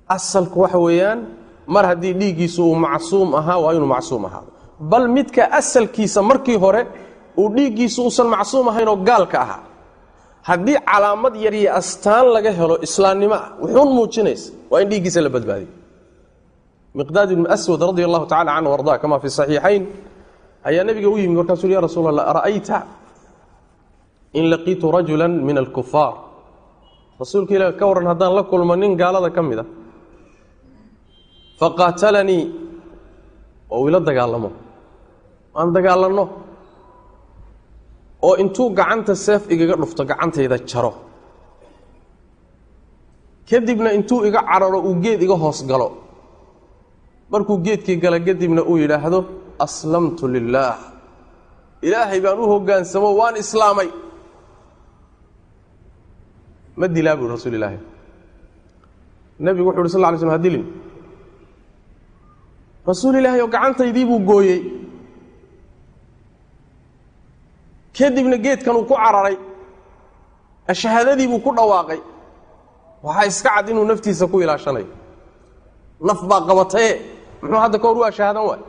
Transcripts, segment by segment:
asalku waxa weeyaan mar haddii dhiiggiisu uu macsuum ahaa waa inuu macsuum ahaado bal midka asalkiisa markii hore uu dhiiggiisu uusan macsuum ahayn oo gaalka ahaa haddii calaamad yar iyo astaan laga helo islaamnimo ah wuxuun muujinaysa waa in dhiiggiisa la badbaadiyo miqdaad ibnu aswad radi allahu tacala canhu arda kama fi saxiixayn ayaa nebiga u yimid markaasuu ya rasuul allah ara'ayta in laqiitu rajula min alkufaar rasuulka ilah ka warran haddaan la kulmo nin gaalada ka mid a faqaatalanii oo ila dagaalamo aan dagaalanno oo intuu gacanta seef igaga dhufto gacantayda jaro kadibna intuu iga cararo uu geed iga hoos galo markuu geedkii gala kadibna uu yidhaahdo aslamtu lilaah ilaahay baan u hoggaansamo waan islaamay ma dilaa buui rasuul ilaahi nebigu wuxu uhi sal ly slm ha dilin rasuul ilaahay oo gacantaydii buu gooyey kadibna geedkan uu ku cararay shahaadadii buu ku dhawaaqay waxaa iska cad inuu naftiisa ku ilaashanayo naf baa qabataye muxuu hadda ka hor u ashahaadan waay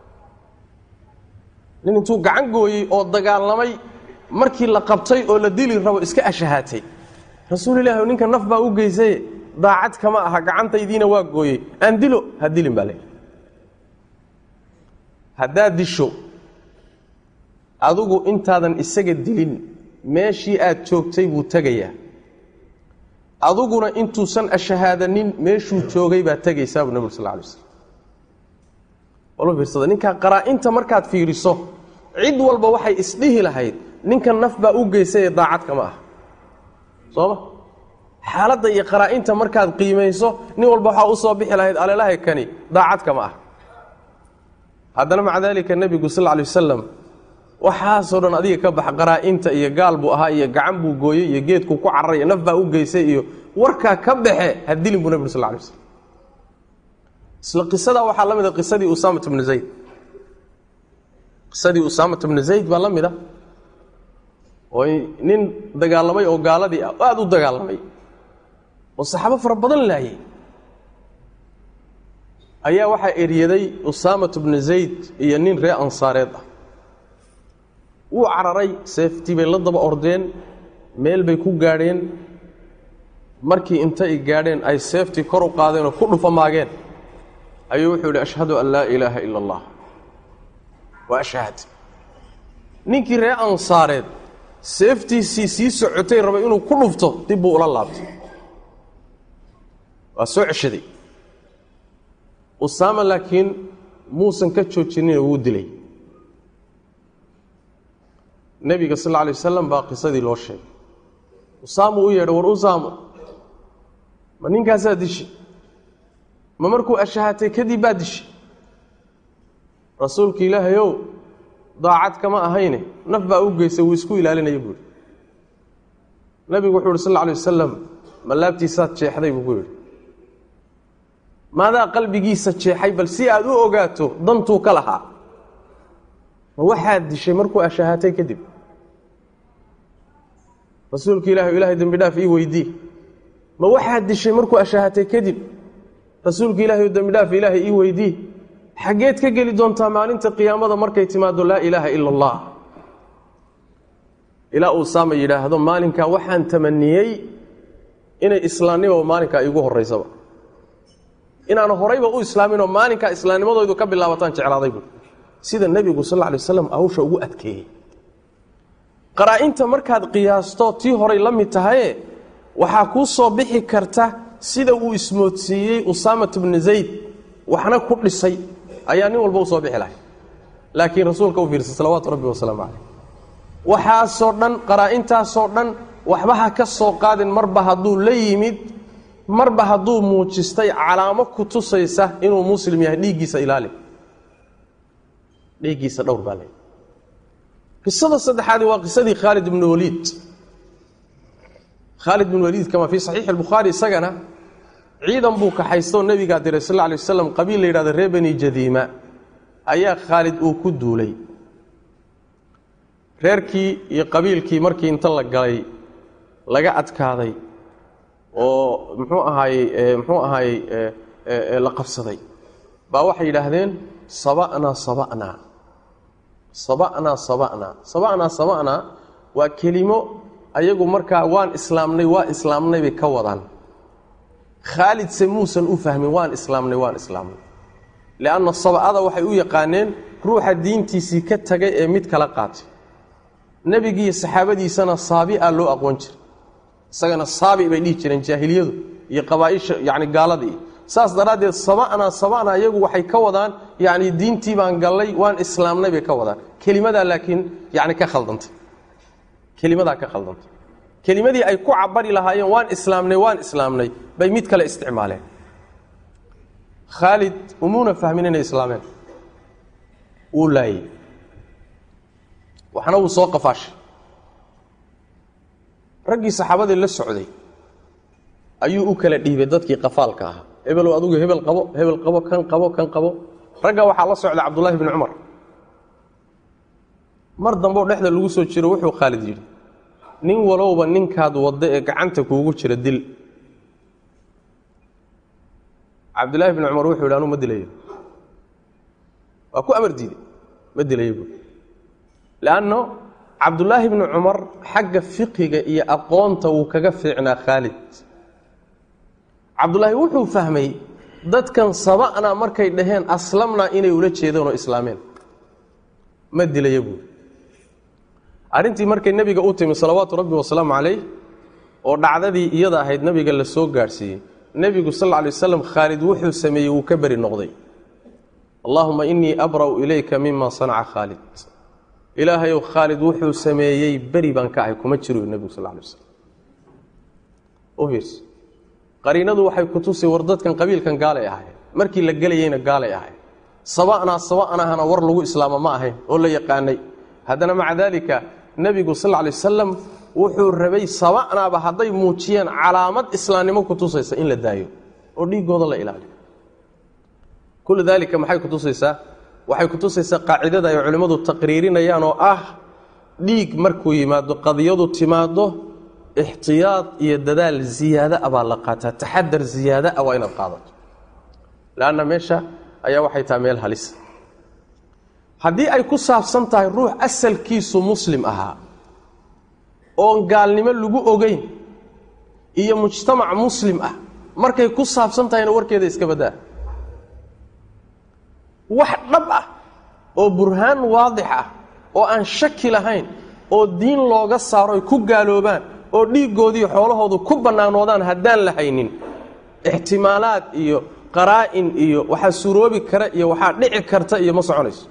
nin intuu gacan gooyey oo dagaalamay markii la qabtay oo la dili rabo iska ashahaatay rasuul ilahi ninka naf baa u geysaye daacad kama aha gacantaydiina waa gooyey aan dilo ha dilin baa le haddaad disho adigu intaadan isaga dilin meeshii aad joogtay buu tegayaa aduguna intuusan ashahaadanin meeshuu joogay baad tegaysaa buu nabig sal lla alay slam wala fiirsada ninkaa qaraa-inta markaad fiiriso cid walba waxay isdhihi lahayd ninka naf baa u geysayee daacad kama ah soo ma xaaladda iyo qaraa-inta markaad qiimayso nin walba waxaa u soo bixi lahayd alelahay kani daacad kama ah haddana maca daalika nebigu sal lla alay wasalam waxaasoo dhan adiga ka bax qaraa-inta iyo gaal buu ahaa iyo gacan buu gooyey iyo geedku ku cararay naf baa u geysay iyo warkaa ka baxe ha dilin buu nebigu sal lla alay waslam isla qisadaa waxaa la mida qisadii usaamat bnu zayd qisadii usaamat bnu zayd baa la mid a oo nin dagaalamay oo gaaladii ah aada u dagaalamay oo saxaabo fara badan laayay ayaa waxaa eryaday usaamat bnu zayd iyo nin reer ansaareed ah wuu cararay seeftii bay la daba ordeen meel bay ku gaadheen markii intay gaadheen ay seeftii kor u qaadeen oo ku dhufamaageen ayuu wuxuu yidhi ashhadu an laa ilaaha ila allah wa ashhad ninkii reer ansaareed seeftiisii sii socotay rabay inuu ku dhufto dib buu ula laabtay waa soo ceshaday usaama laakiin muusan ka joojinina wuu dilay nebiga sal alla alay wasalam baa qisadii loo sheegay usaamu u yeedhay war usaamo ma ninkaasaa dishi ma markuu ashahatay kadib baa dishi rasuulka ilaahayow daacad kama ahayne naf baa u geysay wuu isku ilaalinaya buuhi nebigu wuxuu uhi sal alla alay wasalam ma laabtiisaad jeexday buu ku yidhi maadaa qalbigiisa jeexay bal si aad u ogaato dantuu ka lahaa ma waxaad dishay markuu ashahaatay kadib rasuulka ilahi ilahay dembi dhaaf ii weydii ma waxaad dishay markuu ashahatay kadib rasuulka ilaahay dembi dhaaf ilaahay ii weydii xaggeed ka geli doontaa maalinta qiyaamada markay timaado laa ilaaha ila allah ilaa uu saama yidhaahdo maalinkaa waxaan tamaniyey inay islaamnimaba maalinkaa iigu horeysaba inaan horayba u islaaminoo maalinkaa islaamnimadoodu ka bilaabataan jeclaaday buui sida nebigu sal alay waslam hawsha ugu adkeeyey qaraa-inta markaad qiyaasto tii horay la mid tahaye waxaa kuu soo bixi karta sida uu ismoodsiiyey usaamat bnu zayd waxna ku dhisay ayaa nin walba u soo bixi lahay laakiin rasuulka u fiirsa salawaatu rabbi wasalaamu caleyh waxaasoo dhan qaraa-intaasoo dhan waxba ha ka soo qaadin marba hadduu la yimid marba hadduu muujistay calaamo ku tusaysa inuu muslim yahay dhiiggiisa ilaali dhiiggiisa dhowr baa le qisada saddexaadi waa qisadii khaalid ibnu waliid khaalid ibnu waliid kama fii saxiixi albukhaari isagana ciidan buu kaxaystoo nebigaa diray sal lla alay waslam qabiil la yidhahdo reer beni jadiima ayaa khaalid uu ku duulay reerkii iyo qabiilkii markii inta la galay laga adkaaday oo muxuu ahaayey muxuu ahaayey la qabsaday baa waxay yidhaahdeen saba'naa saba'naa saba'naa saba'naa saba'naa saba'naa waa kelimo ayagu markaa waan islaamnay waa islaamnay bay ka wadaan khaalidse muusan u fahmin waan islaamnay waan islaamnay lianna saba'ada waxay u yaqaaneen ruuxa diintiisii ka tagay ee mid kala qaatay nebigiiyo saxaabadiisana saabi'a loo aqoon jiray isagana saabi bay dhihi jireen jaahiliyadu iyo qabaaisha yani gaaladii saas daraaddeed saba'naa saba'naa iyagu waxay ka wadaan yani diintii baan gallay waan islaamnay bay ka wadaan kelimadaa laakiin yani ka khaldantay kelimadaa ka khaldantay kelimadii ay ku cabari lahaayeen waan islaamnay waan islaamnay bay mid kale isticmaaleen khaalid umuuna fahmin inay islaameen wuu laayey waxna wuu soo qafaashay raggii saxaabadii la socday ayuu u kala dhiibay dadkii qafaalka ahaa hebelow adugu hebel qabo hebel qabo kan qabo kan qabo ragga waxaa la socda cabdullaahi bni cumar mar dambeo dhexda lagu soo jiro wuxuu khaalid yidhi nin walowba ninkaad wadda ee gacanta kuugu jira dil cabdullaahi bni cumar wuxuu yidhi anuu ma dilayo waa ku amar diiday ma dilayo buui leanno cabdullaahi bni cumar xagga fiqiga iyo aqoonta wuu kaga fiicnaa khaalid cabdullaahi wuxuu fahmay dadkan saba'na markay dhaheen aslamna inay ula jeedeen oo islaameen ma dilaya buui arrintii markay nebiga u timi salawaatu rabbi wasalaamu calayh oo dhacdadii iyada ahayd nebiga la soo gaadhsiiyey nebigu sal lla lay waslam khaalid wuxuu sameeyey wuu ka beri noqday allaahuma innii abra'u ilayka mima sanaca khaalid ilaahayow khaalid wuxuu sameeyey beri baan ka ahay kuma jiro nebigu sal lay waslam firs qariinadu waxay ku tusi war dadkan qabiilkan gaalay ahayn markii la gelayeyna gaalay ahayn saba'naa saba'nahana war lagu islaamo ma ahayn oo la yaqaanay haddana maca daalika nebigu sal lla lay wasalam wuxuu rabay saba'naaba hadday muujiyeen calaamad islaamnimo ku tusaysa in la daayo oo dhiiggooda la ilaaliyo kullu daalika maxay ku tusaysaa waxay ku tusaysaa qaacidada ay culimmadu taqriirinayaan oo ah dhiig markuu yimaado qadiyadu timaado ixtiyaad iyo dadaal ziyaada a baa la qaataa taxadar ziyaada a waa inaad qaadato leanna meesha ayaa waxay tahay meel halisa haddii ay ku saabsan tahay ruux asalkiisu muslim ahaa oon gaalnimo lagu ogeyn iyo mujtamac muslim ah markay ku saabsan tahayna warkeeda iska baddaa wax dhab ah oo burhaan waadix ah oo aan shaki lahayn oo diin looga saaro ay ku gaaloobaan oo dhiiggoodii xoolahoodu ku bannaanoodaan haddaan la haynin ixtimaalaad iyo qaraa'in iyo waxaa suroobi kara iyo waxaa dhici karta iyo ma soconayso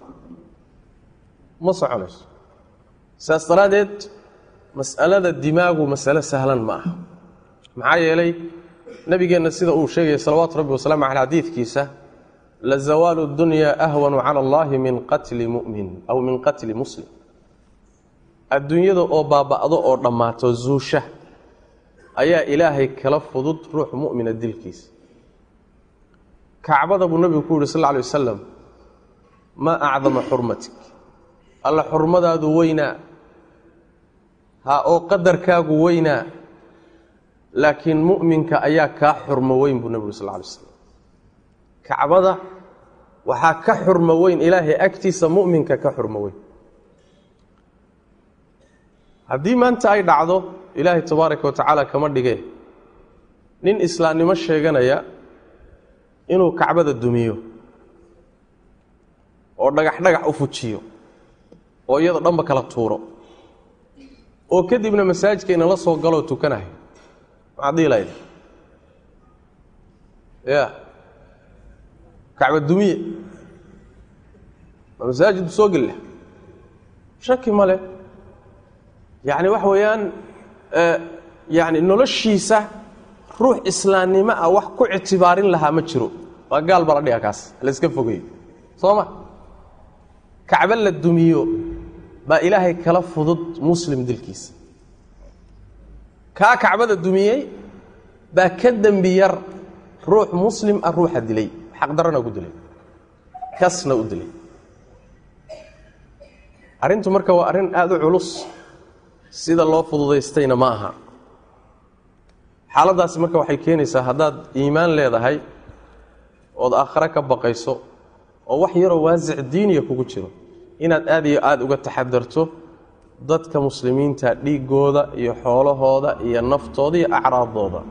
ma soconayso saas daraaddeed mas'alada dimaagu masale sahlan ma aha maxaa yeelay nebigeenna sida uu sheegaya salawaatu rabbi wasalaamu caley xadiidkiisa la zawaalu dunyaa ahwanu cala allahi min qatli mu'min aw min qatli muslim adduunyada oo baaba'do oo dhammaato zuusha ayaa ilaahay kala fudud ruux mu'mina dilkiisa kacbada buu nebigu ku yidhi sal lla alay wasalam maa acdama xurmatik alla xurmadaadu weynaa ha oo qadarkaagu weynaa laakiin mu'minka ayaa kaa xurmo weyn buu nebigu sal lla alay slam kacbada waxaa ka xurmo weyn ilaahay agtiisa mu'minka ka xurmo weyn haddii maanta ay dhacdo ilaahay tabaaraka wa tacaala kama dhige nin islaamnimo sheeganaya inuu kacbada dumiyo oo dhagax dhagax u fujiyo oo iyadoo dhanba kala tuuro oo kadibna masaajidkayna la soo galoo tukanayo maxaad dhihi lahayd ya kacba dumiye ma masaajid soo gella shaki male yacni waxa weeyaan yani noloshiisa ruux islaamnimo ah wax ku ictibaarin lahaa ma jiro waa gaal baa la dhiga kaas layska fogeeyo soo ma kacbo la dumiyo baa ilaahay kala fudud muslim dilkiisa kaa kacbada dumiyey baa ka dembi yar ruux muslim ah ruuxa dilay xaqdarana ku dilay kasna u dilay arrintu marka waa arrin aada u culus sida loo fududaystayna ma aha xaaladdaasi marka waxay keenaysaa haddaad iimaan leedahay ood aakhare ka baqayso oo wax yaroo waasic diiniya kugu jiro inaad aad iyo aada uga taxadarto dadka muslimiinta dhiigooda iyo xoolahooda iyo naftooda iyo acraadooda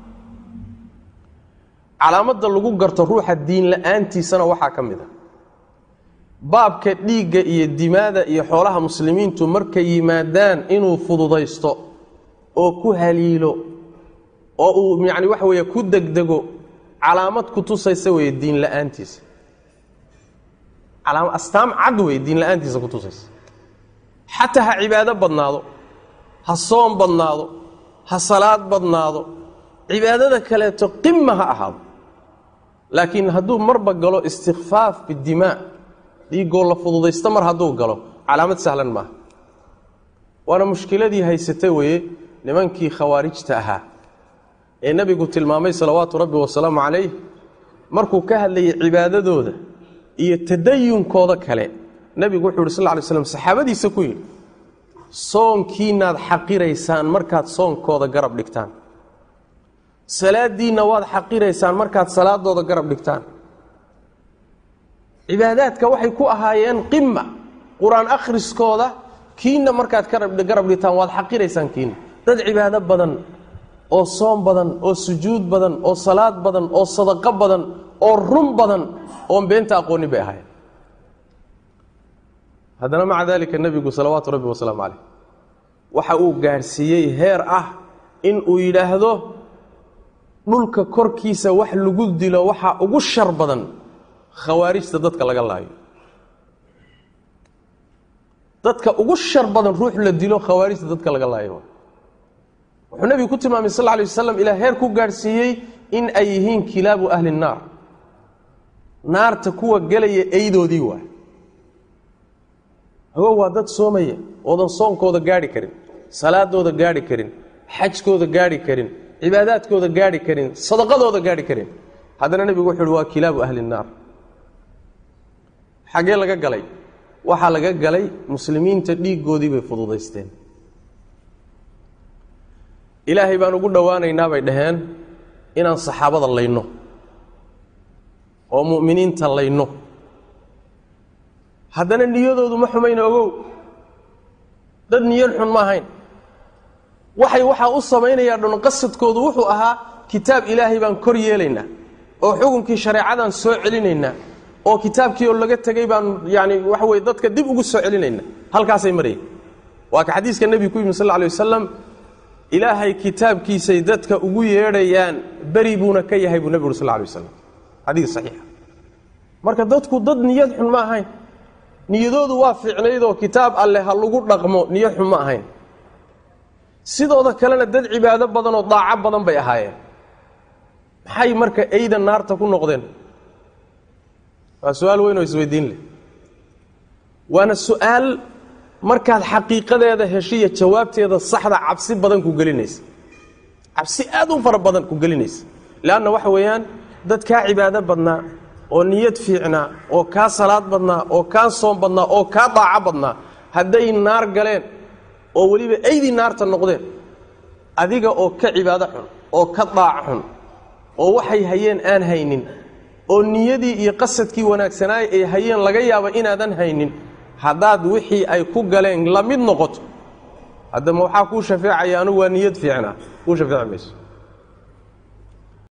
calaamadda lagu garto ruuxa diin la-aantiisana waxaa ka mid a baabka dhiigga iyo dimaada iyo xoolaha muslimiintu markay yimaadaan inuu fududaysto oo ku haliilo oo uu yacni waxa weeye ku degdego calaamad ku tusaysa weeye diin la-aantiisa calaama astaam cad weye diin la-aantiisa ku tusaysa xataa ha cibaado badnaado ha soom badnaado ha salaad badnaado cibaadada kaleeto qima ha ahaado laakiin hadduu marba galo istikfaaf bidimaa dhiigoo la fududaysto mar hadduu galo calaamad sahlan maaha waana mushkiladii haysata weeye nimankii khawaarijta ahaa ee nebigu tilmaamay salawaatu rabbi wasalaamu calayh markuu ka hadlayay cibaadadooda iyo tadayunkooda kale nebigu wuxuu yidhi sal lla lay slam saxaabadiisa ku yidhi soonkiinaad xaqiraysaan markaad soonkooda garab dhigtaan salaadiinna waad xaqiraysaan markaad salaadooda garab dhigtaan cibaadaadka waxay ku ahaayeen qima qur-aan akhriskooda kiinna markaad garab dhigtaan waad xaqiraysaan kiinna dad cibaado badan oo soom badan oo sujuud badan oo salaad badan oo sadaqo badan oo run badan oon beenta aqoonin bay ahaayeen haddana maca daalika nebigu salawaatu rabbi wasalaamu calayh waxa uu gaadhsiiyey heer ah in uu yidhaahdo dhulka korkiisa wax lagu dilo waxaa ugu shar badan khawaarijta dadka laga laayo dadka ugu shar badan ruux la dilo khawaarijta dadka laga laayo wuxuu nebigu ku tilmaamay sal lay waslam ilaa heer ku gaadhsiiyey in ay yihiin kilaabu ahli nnaar naarta kuwa gelaya eydoodii waay hago waa dad soomaya oodan soonkooda gaadhi karin salaadooda gaadhi karin xajkooda gaadhi karin cibaadaadkooda gaadhi karin sadaqadooda gaadhi karin haddana nebigu wuxu uhi waa kilaabu ahli nnaar xaggee laga galay waxaa laga galay muslimiinta dhiiggoodii bay fududaysteen ilaahay baan ugu dhowaanaynaa bay dhaheen inaan saxaabada layno oo mu'miniinta layno haddana niyadoodu ma xumayna ogow dad niyad xun ma ahayn waxay waxaa u samaynayaa dhan qasadkoodu wuxuu ahaa kitaab ilaahay baan kor yeelaynaa oo xukunkii shareecadan soo celinaynaa oo kitaabkii oo laga tegey baan yani waxa weye dadka dib ugu soo celinaynaa halkaasay marayeen waa ka xadiiska nebigu ku yimi sal alay wasalam ilaahay kitaabkiisay dadka ugu yeedhayaan beri buuna ka yahay buu nebi uri sal lay wasalam xadiis saxiixa marka dadku dad niyad xun ma ahayn niyadoodu waa fiicnaydoo kitaab alleh ha lagu dhaqmo niyad xun ma ahayn sidooda kalena dad cibaado badan oo daaco badan bay ahaayeen maxay marka eyda naarta ku noqdeen waa su-aal weyn oo isweydiin leh waana su-aal markaad xaqiiqadeeda heshiya jawaabteeda saxda cabsi badan ku gelinaysa cabsi aad u fara badan ku gelinaysa leanna waxa weeyaan dad kaa cibaado badnaa oo niyad fiicnaa oo kaa salaad badnaa oo kaa soom badnaa oo kaa daaco badnaa hadday naar galeen oo weliba eydii naarta noqdeen adiga oo ka cibaado xun oo ka daaco xun oo waxay hayeen aan haynin oo niyadii iyo qasadkii wanaagsanaay ay hayeen laga yaaba inaadan haynin haddaad wixii ay ku galeen la mid noqoto haddama waxaa kuu shafeecaya anugu waa niyad fiicnaa kuu shafeeci mayso